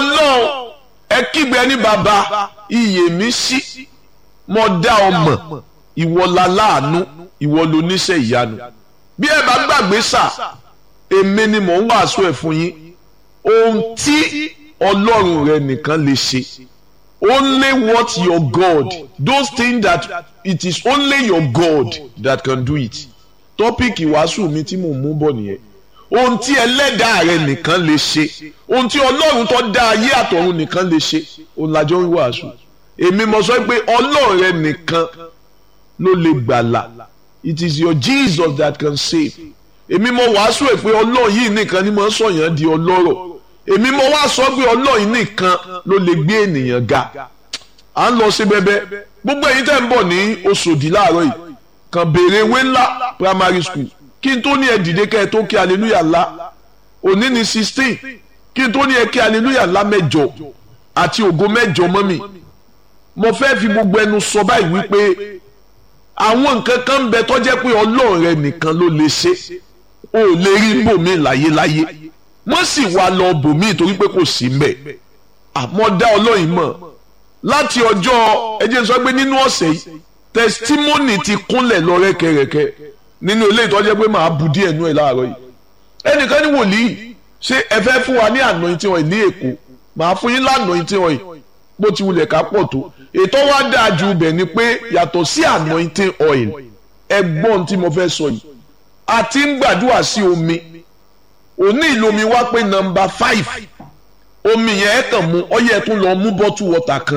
ọlọ́run ẹ kígbe ní bàbá iyè mi sí mo dá ọ mọ̀ ìwọ la láàánú ìwọ ló níṣẹ́ ìyanu bí ẹ bá gbàgbé sà èmi ni mò ń wàásù ẹ̀ fún yín ohun tí ọlọ́run rẹ nìkan lè ṣe only what your God those things that it is only your God that can do it tọ́píìkì wàásù mi tí mò ń mú bọ̀ nìyẹn ohun tí ẹlẹ́dàá rẹ nìkan lè ṣe ohun tí ọlọ́run tó dá ayé àtọ̀run nìkan lè ṣe òun làjọ ń wàásù èmi mo sọ pé ọlọ́run rẹ nìkan ló lè gbàlà it is your Jesus that can save èmi mo wàásù ẹ̀ pé ọlọ́run yìí nìkan ni mo sọ̀yàn di ọlọ́rọ̀ èmi mo wá sọ pé ọlọ́run yìí nìkan ló lè gbé ènìyàn ga à ń lọ sí bẹ́bẹ́ gbogbo ẹ̀yin tẹ́ ń bọ̀ ní Òṣòdì láàárọ̀ yìí kàn béèrè ewé ńlá primary school kí n tó ní ẹ dìde kẹ́ ẹ tó kí hallelujah ńlá òní ní sixteen kí n tó ní ẹ kí hallelujah ńlá mẹ́jọ àti ògo mẹ́jọ mọ́mì mo fẹ́ fi gbogbo ẹnu sọ báyìí wípé àwọn nǹkan kan ń bẹ tó jẹ́ pé ọlọ́run rẹ nìkan ló lè ṣe o ò lè rí bòmí láyéláyé wọ́n sì wá lọ bòmí torí pé kò sí mbẹ̀ àmọ́ dá ọlọ́run mọ̀ láti ọjọ́ ẹ jẹ́ sọ pé nínú ọ̀sẹ̀ yìí testimony ti kúnlẹ̀ lọ rẹ́kẹrẹ́kẹ́ nínú ilé ìtọ́jú pé màá bu díẹ̀ nú ẹ̀ láàárọ̀ yìí ẹnìkan ní wòlíì ṣé ẹ fẹ́ fún wa ní anointing oil ní èkó màá fún yín lanointing oil bó ti wulẹ̀ ká pọ̀ tó ètò wa dáa ju ibẹ̀ ni pé yàtọ̀ sí anointing oil ẹgbọ́n tí mo fẹ́ sọ yìí a ti ń gbàdúrà sí omi òní ìlomi wá pé nọ́mbà five omi yẹn ẹ kàn mú ọyẹ tún lọ mú bottle water kan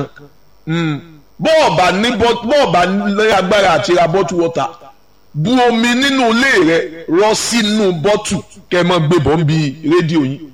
bọ́ọ̀bà ní bọ́ọ̀bà ní agbára àti ra bottle water bu omi nínú ilé rẹ rọ sínú bọ́tù kẹ́ mọ́ gbé bọ́ ń bi rédíò yín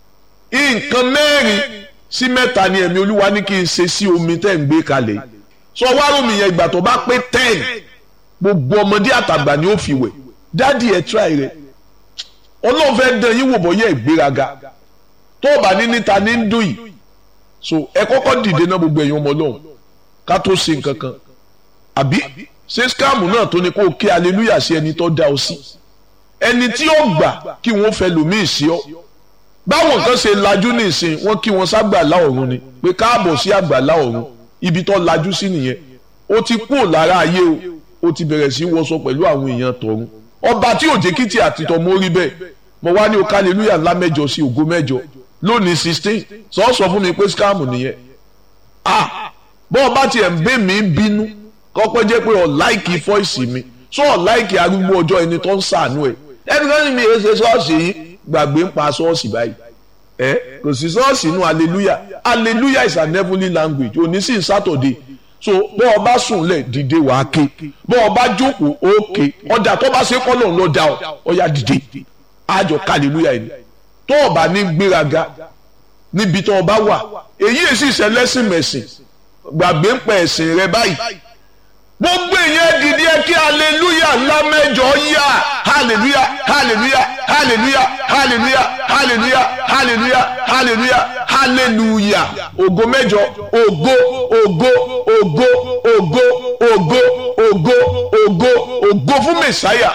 nǹkan mẹ́rin sí mẹ́ta ni ẹ̀mí olúwa ní kí n ṣe sí omi tẹ́ ń gbé kalẹ̀ sọ wá omi yẹn ìgbà tó bá pé ten gbogbo ọmọdé àtàgbà ni ó fi wẹ̀ dádì ẹ̀ tíráì rẹ̀ ọlọ́run fẹ́ dán yín wò bọ́ yẹ ìgbéraga tó o bá ní níta ní ń dùn yìí so ẹ kọ́kọ́ dìde náà gbogbo ẹ̀yin ọmọ ọlọ́run ká tó ṣe nǹkan kan àbí ṣé skáàmù náà tó ní kó o ké aleluya sí ẹni tó dá ọ sí ẹni tí ó gbà kí wọ́n fẹ́ lòmíì sí ọ báwọn kan ṣe lajú ní ìsìn wọ́n kí wọ́n ságbàlá ọ̀run ni pé káàbọ̀ sí àgbàlá ọ̀run ibi tó lajú sí nìyẹn ó ti kú lára ayé o ó ti bẹ̀rẹ̀ sí wọṣọ pẹ̀lú àwọn èèyàn tọ̀run ọba tí ò jẹ́kìtì àtìtọ̀ mọ́ rí bẹ́ẹ̀ mo wá ní o ká aleluya ńlá mẹ́jọ sí ògo mẹ́jọ lónìí sixteen sọ sọ fún mi pé skáàmù nìyẹn ah bọ́ọ̀ bá tiẹ̀ ń bẹ́ mi bínú kọ́kọ́ jẹ́ pé ọ̀ láìkì fọ́ìsì mi sọ ọ̀ láìkì arúgbó ọjọ́ ẹni tó ń sàánú ẹ̀ ẹni kan ní mi èsè ṣọ́ọ̀ṣì yìí gbàgbé ń pa ṣọ́ọ̀ṣì báyìí ẹ kò sí ṣọ́ọ̀ṣì inú hallelujah hallelujah is an heavenly language òní sí sátọ̀dé so bọ́ ọ bá sùn lẹ̀ dìde wàá ké bọ́ ọ bá jókòó ó ké ọjà tó bá ṣe kọ́lọ̀ ló dá ọ ọ̀yà dìde àjọ hallelujah yìí tó o bá ní gbéraga níbi tó o bá wà èyí èsì ìṣẹ̀lẹ́sìn mẹ̀sìn gbàgbé ń pẹ̀ ẹ̀sìn rẹ báyìí gbogbo ìyẹn dìde ẹ kí hallelujah ńlá mẹ́jọ yá hallelujah hallelujah hallelujah hallelujah hallelujah hallelujah hallelujah hallelujah ògo mẹ́jọ ògo ògo ògo ògo ògo ògo ògo ògo fún mẹsàáyà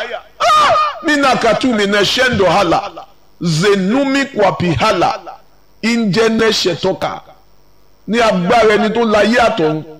nínú kàtú mi náà ṣẹ́ńdọ̀ hàlà zenumi kwapi hàlà ìjẹ́nẹ́ ṣẹ̀tọ́ka ní agbára ẹni tó láyé àtọ̀run